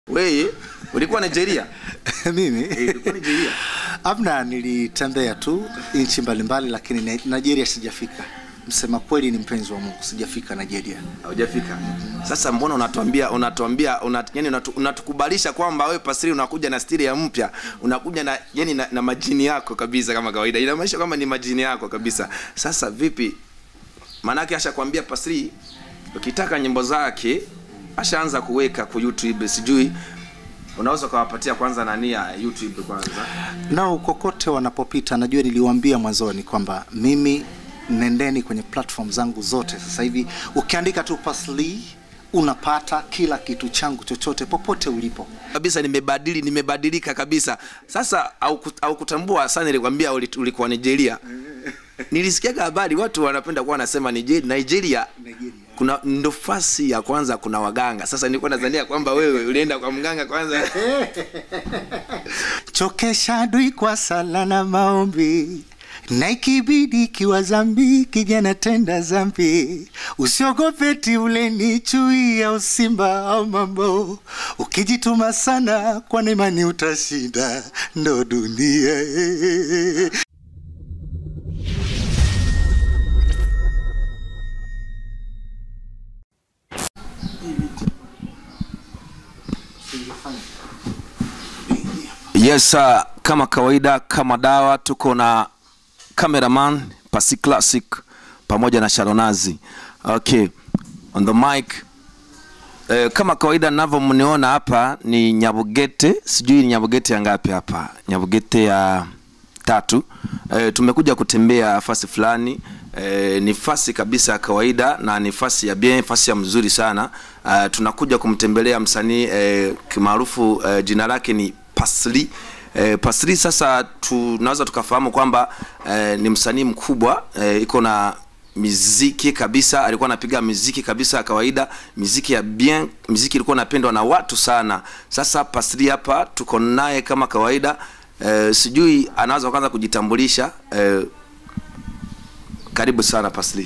Wewe ulikuwa Nigeria? mimi Eh, ulikuwa Nigeria. amna, nilitembea tu nchi mbalimbali, lakini Ni- Nigeria sijafika. Msema kweli, ni mpenzi wa Mungu, sijafika Nigeria. Haujafika. Sasa mbona unatuambia unatuambia una, yani unatu, unatukubalisha kwamba wewe pasiri unakuja na stili ya mpya, unakuja na yani na, na majini yako kabisa kama kawaida. Inamaanisha kwamba ni majini yako kabisa. Sasa vipi? Maanake ashakwambia pasiri ukitaka nyimbo zake ashaanza kuweka kwa YouTube sijui unaweza ukawapatia kwanza nani ya YouTube kwanza. nao kokote wanapopita, najua niliwaambia mwanzoni kwamba mimi nendeni kwenye platform zangu zote. Sasa hivi ukiandika tu Pasli unapata kila kitu changu chochote popote ulipo. kabisa nimebadili nimebadilika kabisa sasa au, au kutambua sana nilikwambia uli- ulikuwa nigeria nilisikiaga habari watu wanapenda kuwa wanasema nigeria, nigeria Nigeria. kuna ndofasi ya kwanza kuna waganga sasa nilikuwa nadhania kwamba wewe ulienda kwa mganga kwanza Chokesha adui kwa sala na maombi, na ikibidi kiwa zambi kijana tenda zambi. Usiogope ti ule ni chui ya usimba au mambo, ukijituma sana kwa imani utashinda, ndo dunia. yes sir. kama kawaida kama dawa tuko na cameraman pasi classic pamoja na sharonazi okay on the mic Eh, kama kawaida navyomniona hapa ni nyabugete sijui ni nyabugete ya ngapi hapa nyabugete ya tatu eh, tumekuja kutembea fasi fulani eh, ni fasi kabisa ya kawaida na ni fasi ya bien fasi ya mzuri sana uh, tunakuja kumtembelea msanii eh, kimaarufu eh, jina lake ni pasli eh, pasli sasa tunaweza tukafahamu kwamba eh, ni msanii mkubwa eh, iko na miziki kabisa alikuwa anapiga miziki kabisa ya kawaida miziki ya bien miziki ilikuwa inapendwa na watu sana sasa pasri hapa tuko naye kama kawaida eh, sijui anaweza kwanza kujitambulisha eh, karibu sana pasri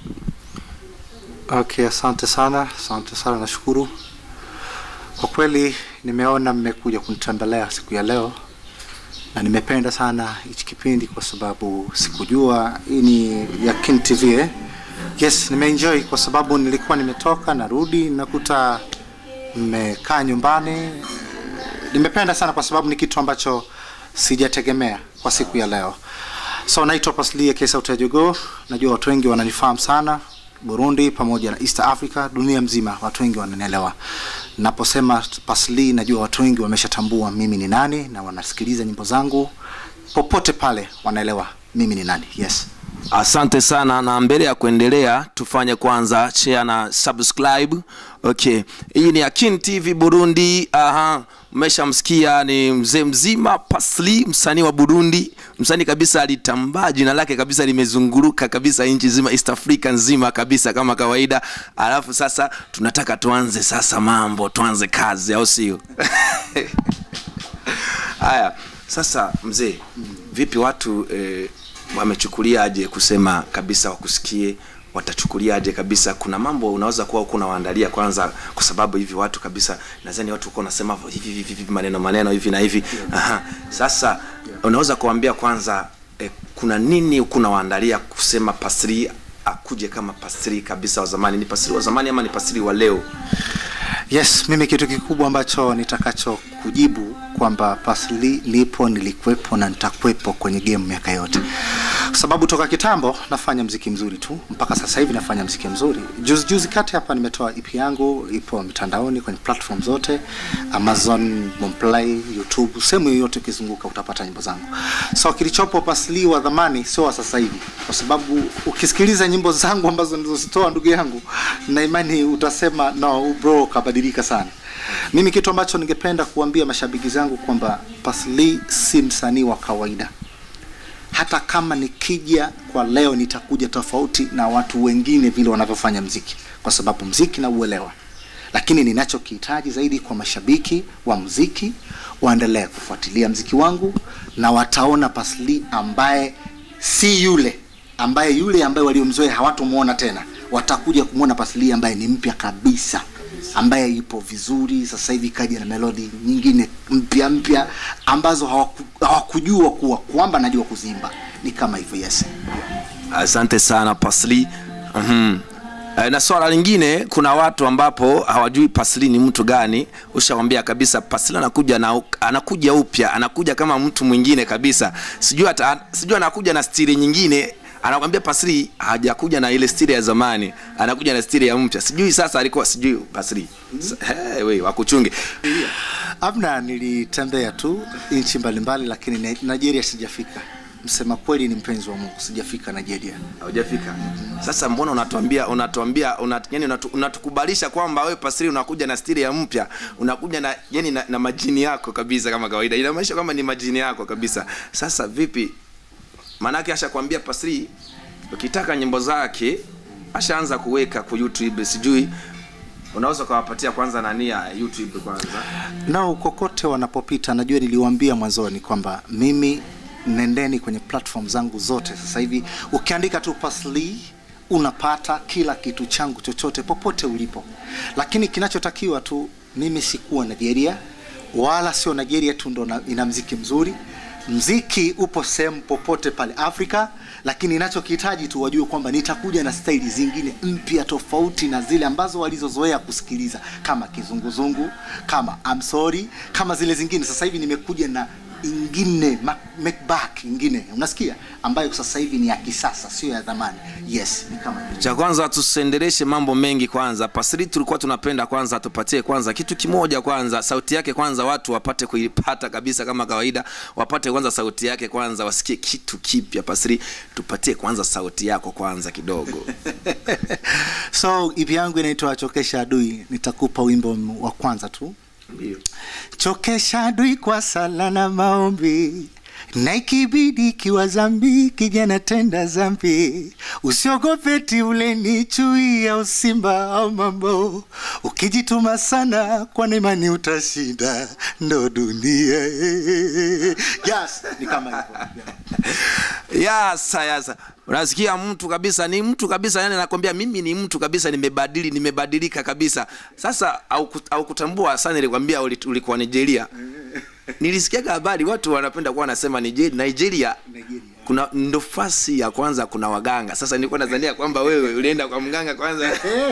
Okay, asante sana, asante sana, nashukuru kwa kweli. Nimeona mmekuja kunitembelea siku ya leo na nimependa sana hichi kipindi kwa sababu sikujua hii ni ya Kin TV eh? Yes, nimeenjoy kwa sababu nilikuwa nimetoka narudi nakuta mmekaa nyumbani. Nimependa sana kwa sababu ni kitu ambacho sijategemea kwa siku ya leo. So naitwa Paslia Kesa Utajogo. Najua watu wengi wananifahamu sana Burundi pamoja na East Africa, dunia mzima watu wengi wananielewa. Naposema Pasli, najua watu wengi wameshatambua mimi ni nani na wanasikiliza nyimbo zangu popote pale, wanaelewa mimi ni nani. Yes. asante sana na mbele ya kuendelea tufanye kwanza share na subscribe okay hii ni akin tv burundi aha mmeshamsikia ni mzee mzima pasli msanii wa burundi msanii kabisa alitambaa jina lake kabisa limezunguruka kabisa nchi nzima east africa nzima kabisa kama kawaida alafu sasa tunataka tuanze sasa mambo tuanze kazi au sio haya sasa mzee vipi watu eh, wamechukuliaje kusema kabisa wakusikie watachukuliaje kabisa kuna mambo unaweza kuwa huko unawaandalia kwanza kwa sababu hivi watu kabisa nadhani watu huko nasema hivi hivi hivi maneno maneno hivi na hivi Aha. sasa unaweza kuambia kwanza eh, kuna nini huko unawaandalia kusema pasri akuje kama pasri kabisa wa zamani ni pasri wa zamani ama ni pasri wa leo Yes, mimi kitu kikubwa ambacho nitakacho kujibu kwamba Pasli lipo, nilikuwepo na nitakuwepo kwenye game miaka yote, kwa sababu toka kitambo nafanya mziki mzuri tu mpaka sasa hivi nafanya mziki mzuri. Juzi juzi kati hapa nimetoa EP yangu, ipo mitandaoni kwenye platform zote, Amazon, Boomplay, YouTube, sehemu yoyote ukizunguka utapata nyimbo zangu. So kilichopo Pasli wa zamani sio wa sasa hivi, kwa sababu ukisikiliza nyimbo zangu ambazo nilizozitoa ndugu yangu, na imani utasema no bro, kabadilika sana. Mimi kitu ambacho ningependa kuambia mashabiki zangu kwamba Pasli si msanii wa kawaida. Hata kama nikija kwa leo, nitakuja tofauti na watu wengine vile wanavyofanya mziki, kwa sababu mziki na uelewa. Lakini ninachokihitaji zaidi kwa mashabiki wa mziki, waendelee kufuatilia mziki wangu na wataona Pasli ambaye si yule ambaye yule ambaye waliomzoea hawatomuona tena, watakuja kumwona Pasli ambaye ni mpya kabisa. ambaye ipo vizuri sasa hivi kaja na melodi nyingine mpya mpya ambazo hawaku, hawakujua kuwa kwamba najua kuzimba ni kama hivyo yes asante sana pasli mm na swala lingine kuna watu ambapo hawajui pasli ni mtu gani ushawambia kabisa pasli anakuja na anakuja upya anakuja kama mtu mwingine kabisa sijui hata sijui anakuja na stili nyingine anakwambia pasri hajakuja na ile stili ya zamani anakuja na stili ya mpya sijui sasa alikuwa sijui pasri hey, we wakuchunge amna nilitembea tu nchi mbalimbali lakini Ni- nigeria sijafika msema kweli ni mpenzi wa mungu sijafika nigeria haujafika sasa mbona unatuambia unatuambia unat, yani unatu, unatukubalisha kwamba wewe pasri unakuja na stili ya mpya unakuja na yani na, na majini yako kabisa kama kawaida inamaanisha kwamba ni majini yako kabisa sasa vipi maanake ashakwambia pasri ukitaka nyimbo zake ashaanza kuweka ku youtube sijui unaweza ukawapatia kwanza nani ya youtube kwanza nao kokote wanapopita najua niliwaambia mwanzoni kwamba mimi nendeni kwenye platform zangu zote sasa hivi ukiandika tu pasli unapata kila kitu changu chochote popote ulipo lakini kinachotakiwa tu mimi sikuwa nigeria wala sio nigeria tu ndo na- ina mziki mzuri mziki upo sehemu popote pale afrika lakini inachokihitaji tu wajue kwamba nitakuja na staili zingine mpya tofauti na zile ambazo walizozoea kusikiliza kama kizunguzungu kama I'm sorry kama zile zingine sasa hivi nimekuja na ingine ma- make back ingine unasikia ambayo sasa hivi ni ya kisasa sio ya zamani yes ni kama hivyo. cha kwanza tusiendeleshe mambo mengi kwanza pasri tulikuwa tunapenda kwanza tupatie kwanza kitu kimoja kwanza sauti yake kwanza watu wapate kuipata kabisa kama kawaida wapate kwanza sauti yake kwanza wasikie kitu kipya pasri tupatie kwanza sauti yako kwanza kidogo so ipi yangu inaitwa chokesha adui nitakupa wimbo wa kwanza tu ndio chokesha adui kwa sala na maombi na ikibidi ikiwa zambi kijana tenda zambi usiogope ti ule ni chui au simba au mambo ukijituma sana kwa imani utashinda ndo dunia yes, ni kama hivyo yasa yasa unasikia mtu kabisa ni mtu kabisa yani anakwambia mimi ni mtu kabisa nimebadili nimebadilika kabisa sasa au au kutambua sana nilikwambia uli- ulikuwa nigeria nilisikiaga habari watu wanapenda kuwa wanasema nigeria, nigeria Nigeria. kuna ndofasi ya kwanza kuna waganga sasa nilikuwa nadhania kwamba wewe ulienda kwa mganga kwanza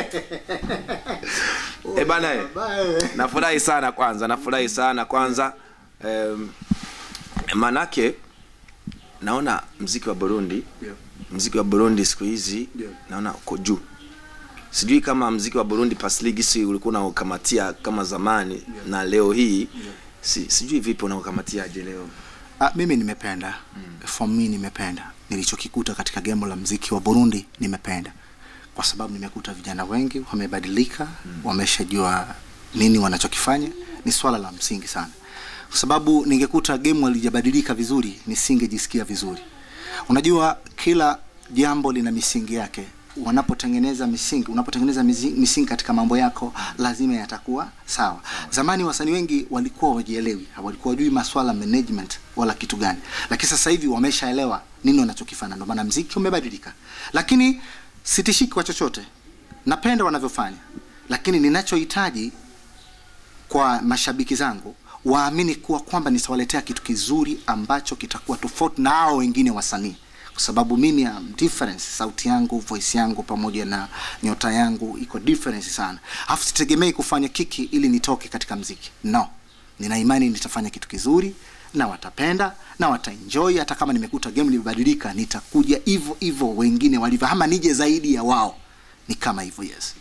e bana eh. nafurahi sana kwanza nafurahi sana kwanza um, manake naona mziki wa burundi Yeah. mziki wa burundi siku hizi Yeah. naona uko juu sijui kama mziki wa burundi pasligisi ulikuwa unaukamatia kama zamani yeah. na leo hii yeah. si, sijui vipi unaukamatiaje leo Ah, mimi nimependa mm. for me nimependa nilichokikuta katika gemo la mziki wa burundi nimependa kwa sababu nimekuta vijana wengi wamebadilika mm. wameshajua nini wanachokifanya ni swala la msingi sana kwa sababu ningekuta gemu alijabadilika vizuri nisingejisikia vizuri unajua kila jambo lina misingi yake wanapotengeneza misingi unapotengeneza mizi- misingi katika mambo yako lazima yatakuwa sawa zamani wasanii wengi walikuwa wajielewi walikuwa wajui maswala management wala kitu gani lakini sasa hivi wameshaelewa nini wanachokifanya ndio maana mziki umebadilika lakini sitishiki kwa chochote napenda wanavyofanya lakini ninachohitaji kwa mashabiki zangu waamini kuwa kwamba nitawaletea kitu kizuri ambacho kitakuwa tofauti na hao wengine wasanii kwa sababu mimi am difference sauti yangu voice yangu pamoja na nyota yangu iko difference sana alafu sitegemei kufanya kiki ili nitoke katika mziki no nina imani nitafanya kitu kizuri na watapenda na wataenjoy hata kama nimekuta game limebadilika nitakuja hivyo hivyo wengine walivyo ama nije zaidi ya wao ni kama hivyo yes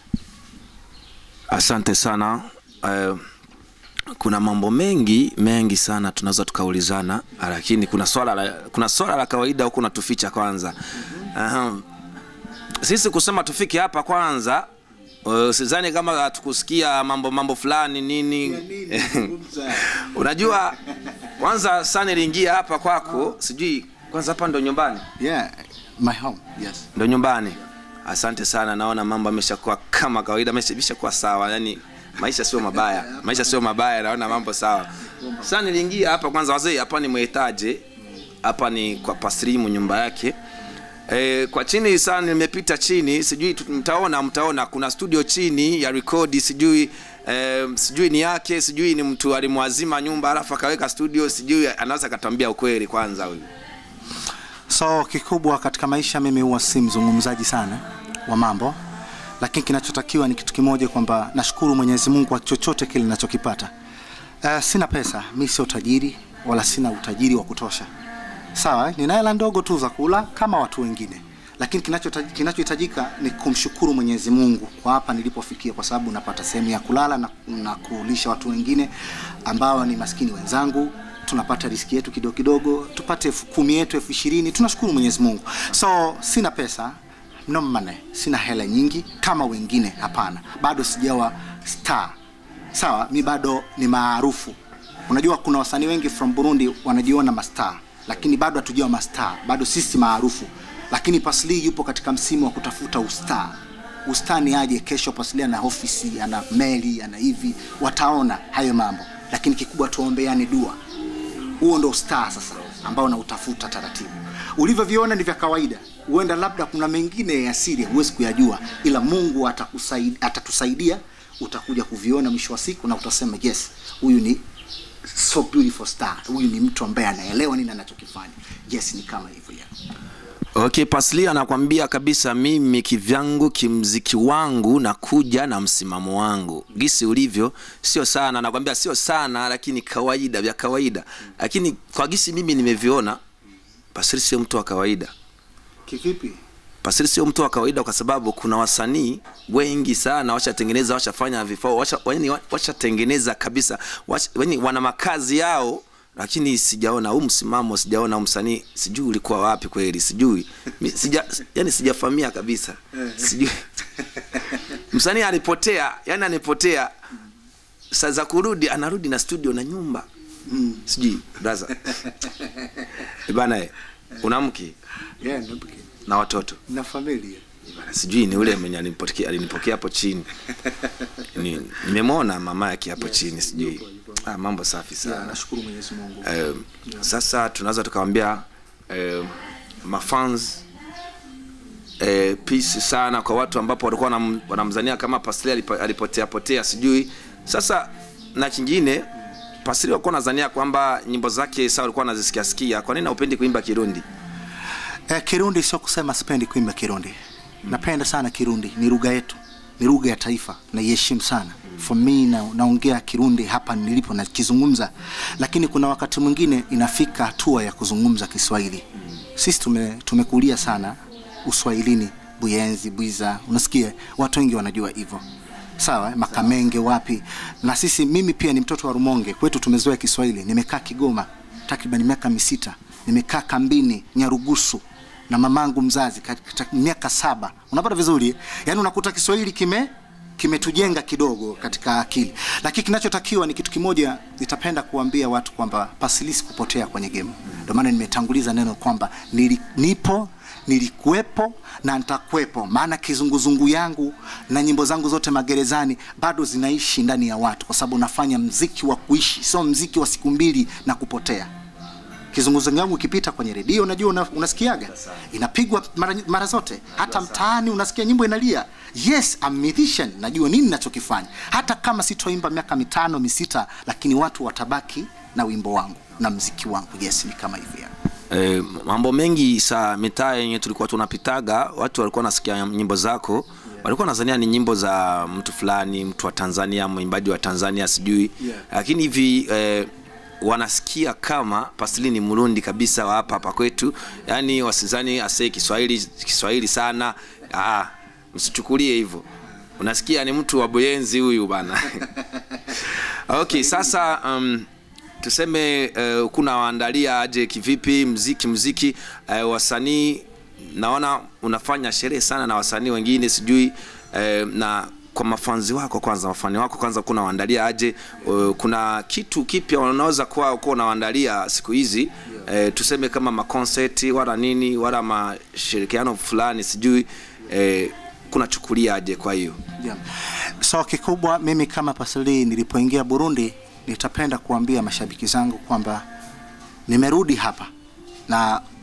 asante sana uh, kuna mambo mengi mengi sana tunaweza tukaulizana lakini kuna swala la, kuna swala la kawaida huku natuficha kwanza uh, sisi kusema tufike hapa kwanza uh, sidhani kama hatukusikia mambo mambo fulani nini unajua kwanza saa niliingia hapa kwako sijui kwanza hapa ndo nyumbani yeah my home yes ndo nyumbani asante sana naona mambo ameshakuwa kama kawaida amesha- ameshakuwa sawa yani maisha sio mabaya maisha sio mabaya naona mambo sawa sasa niliingia hapa kwanza wazee hapa ni mwetaje hapa ni kwa pasrimu nyumba yake E, kwa chini sana nimepita chini, sijui tu- mtaona mtaona kuna studio chini ya rekodi, sijui e, sijui ni yake, sijui ni mtu alimwazima nyumba alafu akaweka studio, sijui anaweza akatambia ukweli kwanza huyu. so kikubwa katika maisha mimi huwa si mzungumzaji sana wa mambo lakini kinachotakiwa ni kitu kimoja kwamba nashukuru mwenyezi mungu kwa chochote kile ninachokipata uh, sina pesa mi sio tajiri wala sina utajiri wa kutosha sawa eh? nina hela ndogo tu za kula kama watu wengine lakini kinachota- kinachohitajika ni kumshukuru mwenyezi mungu kwa hapa nilipofikia kwa sababu napata sehemu ya kulala na, na kulisha watu wengine ambao ni maskini wenzangu tunapata riski yetu kidogo kidogo tupate elfu kumi yetu elfu ishirini tunashukuru mwenyezi mungu so sina pesa no money sina hela nyingi kama wengine hapana bado sijawa star sawa mi bado ni maarufu unajua kuna wasanii wengi from burundi wanajiona mastar lakini bado hatujawa mastar bado sisi maarufu lakini pasli yupo katika msimu wa kutafuta ustar ustar ni aje kesho pasli ana ofisi ana meli ana hivi wataona hayo mambo lakini kikubwa tuombeane dua huo ndo star sasa ambao nautafuta taratibu ulivyoviona ni vya kawaida huenda labda kuna mengine ya siri huwezi kuyajua ila mungu atakusaid- atatusaidia utakuja kuviona mwisho wa siku na utasema yes huyu ni so beautiful star huyu ni mtu ambaye anaelewa nini anachokifanya yes ni kama hivyo ya Okay, Pasli anakwambia kabisa, mimi kivyangu kimziki wangu nakuja na msimamo wangu gisi ulivyo, sio sana. Anakwambia sio sana, lakini kawaida, vya kawaida. Lakini kwa gisi mimi nimeviona, Pasli sio mtu wa kawaida. kivipi Pasli sio mtu wa kawaida kwa sababu kuna wasanii wengi sana washatengeneza, washafanya vifaa, washa, yani washatengeneza kabisa, washa, yani wana makazi yao, lakini sijaona huu msimamo, sijaona huu msanii, sijui ulikuwa wapi kweli, sijui Mi- sija, yani sijafamia kabisa, sijui msanii alipotea, yani anipotea, saa za kurudi anarudi na studio na nyumba mm. sijui brother bana, eh, una mke yeah, na- na watoto na familia Bana, sijui ni ule mwenye alinipokea alinipokea hapo chini ni, nimemwona mama yake hapo chini sijui ah, mambo safi yeah, sana nashukuru mwenyezi mungu eh, sasa tunaweza tukawambia eh, mafans eh, peace sana kwa watu ambapo walikuwa wanam- wanamzania kama pasli alipo- alipotea potea sijui sasa na kingine pasli walikuwa wanazania kwamba nyimbo zake saa walikuwa wanazisikia sikia kwa nini haupendi kuimba kirundi Eh, Kirundi sio kusema sipendi kuimba Kirundi. Napenda sana Kirundi, ni lugha yetu, ni lugha ya taifa, naiheshimu sana. For me na, naongea Kirundi hapa nilipo nakizungumza, lakini kuna wakati mwingine inafika hatua ya kuzungumza Kiswahili. Sisi tume, tumekulia sana Uswahilini, Buyenzi, Bwiza, unasikia watu wengi wanajua hivyo sawa eh, makamenge wapi na sisi mimi pia ni mtoto wa rumonge kwetu tumezoea kiswahili nimekaa kigoma takriban miaka misita nimekaa kambini nyarugusu na mamangu mzazi katika miaka saba unapata vizuri eh? yaani unakuta kiswahili kime kimetujenga kidogo katika akili lakini kinachotakiwa ni kitu kimoja nitapenda kuambia watu kwamba pasilisi kupotea kwenye game ndio maana nimetanguliza neno kwamba nili, nipo nilikuwepo na nitakuwepo maana kizunguzungu yangu na nyimbo zangu zote magerezani bado zinaishi ndani ya watu kwa sababu nafanya mziki wa kuishi sio mziki wa siku mbili na kupotea kizunguzungu yangu ikipita kwenye redio unajua una, unasikiaga inapigwa mara, mara zote hata mtaani unasikia nyimbo inalia yes I'm musician najua nini nachokifanya hata kama sitoimba miaka mitano misita lakini watu watabaki na wimbo wangu na mziki wangu yes ni kama hivyo E, mambo mengi sa mitaa yenye tulikuwa tunapitaga watu walikuwa nasikia nyimbo zako walikuwa nazania ni nyimbo za mtu fulani mtu wa tanzania mwimbaji wa tanzania sijui Yeah. lakini hivi eh, wanasikia kama pasili ni mrundi kabisa wa hapa hapa kwetu yaani wasizani asee kiswahili kiswahili sana ah, msichukulie hivyo unasikia ni mtu wa boyenzi huyu bana okay sasa um, tuseme uh, kuna waandalia aje kivipi mziki mziki uh, wasanii naona unafanya sherehe sana na wasanii wengine sijui uh, na kwa mafanzi wako kwanza mafani wako kwanza kuna waandalia aje uh, kuna kitu kipya unaweza kuwa kuwa unawaandalia siku hizi uh, tuseme kama makonseti wala nini wala mashirikiano fulani sijui uh, kunachukulia aje kwa hiyo yeah. so kikubwa mimi kama pasili nilipoingia burundi nitapenda kuambia mashabiki zangu kwamba nimerudi hapa na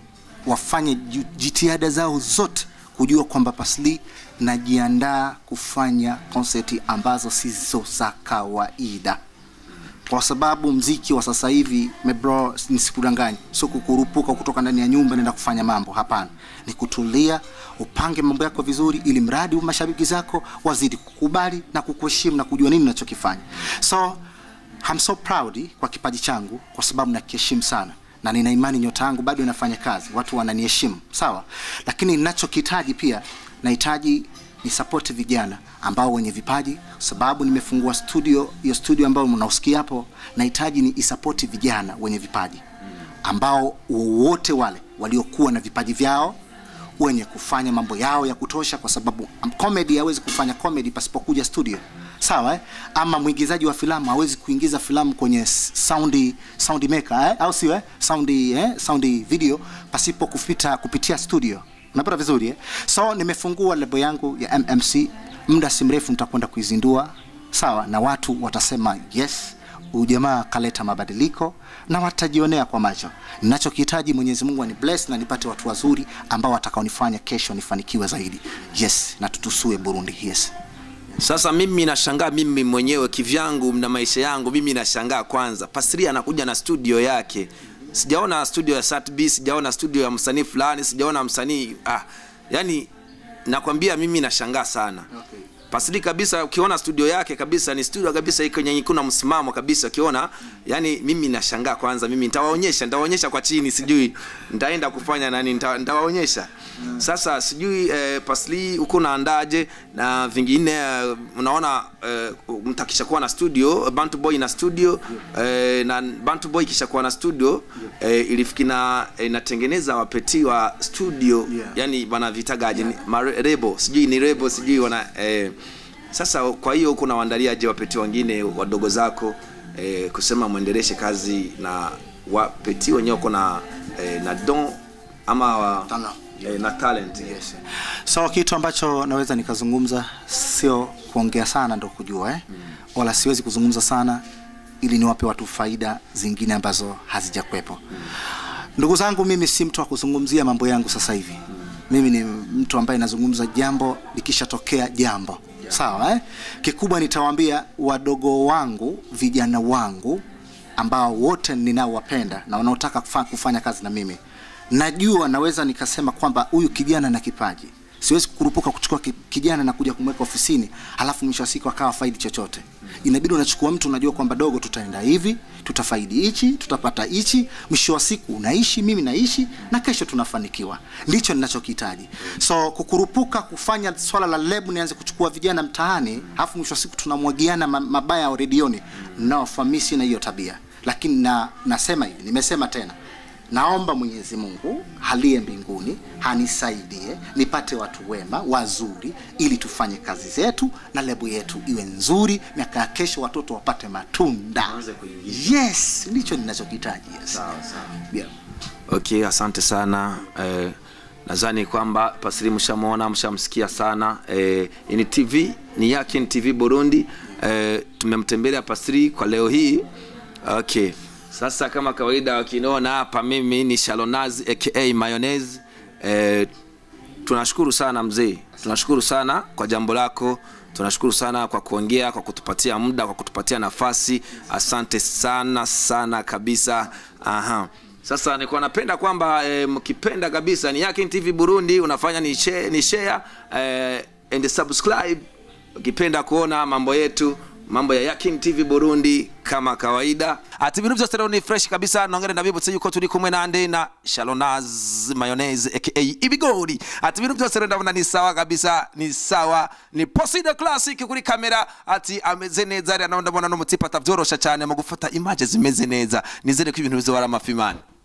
wafanye ju- jitihada zao zote kujua kwamba Pasli najiandaa kufanya konseti ambazo sizo za kawaida kwa sababu mziki wa sasa hivi mebro, nisikudanganye, sio kukurupuka kutoka ndani ya nyumba naenda kufanya mambo. Hapana, ni kutulia, upange mambo yako vizuri, ili mradi mashabiki zako wazidi kukubali na kukuheshimu na kujua nini unachokifanya. So I'm so proud kwa kipaji changu, kwa sababu nakiheshimu sana na nina imani nyota yangu bado inafanya kazi, watu wananiheshimu sawa, lakini ninachokihitaji pia nahitaji ni support vijana ambao wenye vipaji, sababu nimefungua studio. Hiyo studio ambayo mnausikia hapo, nahitaji ni isapoti vijana wenye vipaji ambao wowote wale waliokuwa na vipaji vyao wenye kufanya mambo yao ya kutosha, kwa sababu um, comedy hawezi kufanya comedy pasipokuja studio sawa eh? Ama mwigizaji wa filamu hawezi kuingiza filamu kwenye s- sound sound maker eh? au sio eh? sound eh? sound video pasipo kupita kupitia studio unapata vizuri eh? So nimefungua lebo yangu ya MMC, muda si mrefu nitakwenda kuizindua sawa, na watu watasema yes, huyu jamaa kaleta mabadiliko na watajionea kwa macho. Ninachokihitaji Mwenyezi Mungu ani bless na nipate watu wazuri ambao watakaonifanya kesho nifanikiwe zaidi. Yes, na tutusue Burundi. Yes. sasa mimi nashangaa mimi mwenyewe kivyangu na maisha yangu mimi nashangaa kwanza pasri anakuja na studio yake sijaona studio ya satb sijaona studio ya msanii fulani sijaona msanii ah, yani nakwambia mimi nashangaa sana Okay. pasri kabisa ukiona studio yake kabisa ni studio kabisa iko yenye kuna msimamo kabisa ukiona yani mimi nashangaa kwanza mimi nitawaonyesha nitawaonyesha kwa chini sijui nitaenda kufanya nani nita- nitawaonyesha sasa sijui eh, pasli huko unaandaje na vingine eh, unaona eh, mtakisha kuwa na studio bantu boy na studio eh, na bantu boy kisha kuwa na studio eh, ilifikina eh, inatengeneza wapeti wa studio Yeah. yani wanavitagaje yeah. marebo sijui ni rebo sijui wana eh, sasa kwa hiyo kuna waandaliaje wapeti wengine wadogo zako eh, kusema mwendeleshe kazi na wapeti wenyewe wako na eh, na don ama wa, Talent. eh, na talent Yes. So kitu ambacho naweza nikazungumza sio kuongea sana ndo kujua eh? Wala siwezi kuzungumza sana ili niwape watu faida zingine ambazo hazijakwepo. Ndugu zangu, mimi si mtu wa kuzungumzia mambo yangu sasa hivi. Mimi ni mtu ambaye nazungumza jambo likishatokea jambo. Sawa eh? Kikubwa nitawaambia wadogo wangu, vijana wangu ambao wote ninaowapenda na wanaotaka kufa, kufanya kazi na mimi najua naweza nikasema kwamba huyu kijana na kipaji siwezi kukurupuka kuchukua ki- kijana na kuja kumweka ofisini halafu mwisho wa siku akawa faidi chochote inabidi unachukua mtu unajua kwamba dogo tutaenda hivi tutafaidi hichi tutapata hichi mwisho wa siku unaishi mimi naishi na kesho tunafanikiwa ndicho ninachokihitaji so kukurupuka kufanya swala la lebu nianze kuchukua vijana mtaani halafu mwisho wa siku tunamwagiana ma- mabaya redioni naofamisi na hiyo tabia lakini na, nasema hivi nimesema tena naomba mwenyezi mungu haliye mbinguni hanisaidie nipate watu wema wazuri ili tufanye kazi zetu na lebu yetu iwe nzuri miaka ya kesho watoto wapate matunda Waanze kuingia. yes ndicho ninachokihitaji yes. Sawa, sawa. yeah. okay asante sana eh, nadhani kwamba pasiri mshamwona mshamsikia sana eh, ni tv ni yake ni tv burundi eh, tumemtembelea pasiri kwa leo hii okay sasa kama kawaida wakiniona hapa mimi ni shalonazi aka mayonnaise eh, tunashukuru sana mzee tunashukuru sana kwa jambo lako tunashukuru sana kwa kuongea kwa kutupatia muda kwa kutupatia nafasi asante sana sana kabisa aha sasa nilikuwa napenda kwamba e, mkipenda kabisa ni Yakin TV Burundi unafanya ni share, ni share e, and subscribe ukipenda kuona mambo yetu mambo ya Yakin TV Burundi kama kawaida ati ibintu byose rero ni fresh kabisa nongere ndabibutse yuko turi kumwe nande na Shalonaz mayonnaise aka ibigori ati ibintu byose rero ndabona ni sawa kabisa ni sawa ni Posida Classic kuri kamera ati ameze neza rero ndabona no mutipa atavyorosha cyane mu gufata image zimeze neza nizere ko ibintu bizobara amafimani